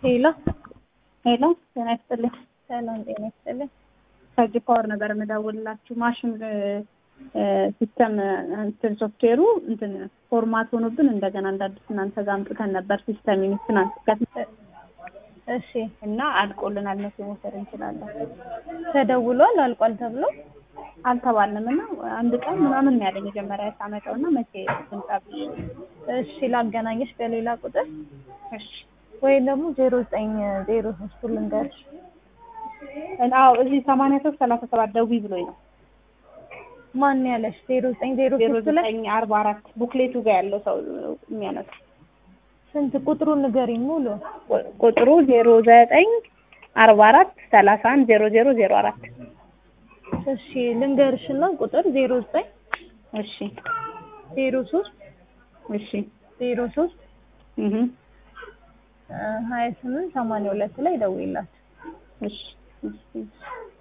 ሄሎ ሄሎ ጤና ይስጥልኝ። ሰላም ጤና ይስጥልኝ። ከጂ ፓወር ነበር የምደውልላችሁ። ማሽን ሲስተም እንትን ሶፍትዌሩ እንትን ፎርማት ሆኖብን እንደገና እንደ አዲስ እናንተ ጋር አምጥተን ነበር ሲስተም ትናንት ከፊት እሺ እና አልቆልናል። መቼ መውሰድ እንችላለን? ተደውሏል አልቋል ተብሎ አልተባልንም እና አንድ ቀን ምናምን ነው ያለኝ መጀመሪያ ሳመጣው እና መቼ ትምጣ ብዬ እሺ ላገናኘሽ በሌላ ቁጥር እሺ ወይም ደግሞ ዜሮ ዘጠኝ ዜሮ ሶስቱ ልንገርሽ አዎ እዚህ ሰማንያ ሶስት ሰላሳ ሰባት ደውዪ ብሎኝ ነው ማን ያለሽ ዜሮ ዘጠኝ ዜሮ ዜሮ ሶስት ላይ ዘጠኝ አርባ አራት ቡክሌቱ ጋር ያለው ሰው የሚያነሳ ስንት ቁጥሩን ንገሪኝ ሙሉ ቁጥሩ ዜሮ ዘጠኝ አርባ አራት ሰላሳ አንድ ዜሮ ዜሮ ዜሮ አራት እሺ ልንገርሽና ቁጥር ዜሮ ዘጠኝ እሺ ዜሮ ሶስት እሺ ዜሮ ሶስት እህ ሀያ ስምንት ሰማንያ ሁለት ላይ ደውይላት እሺ እሺ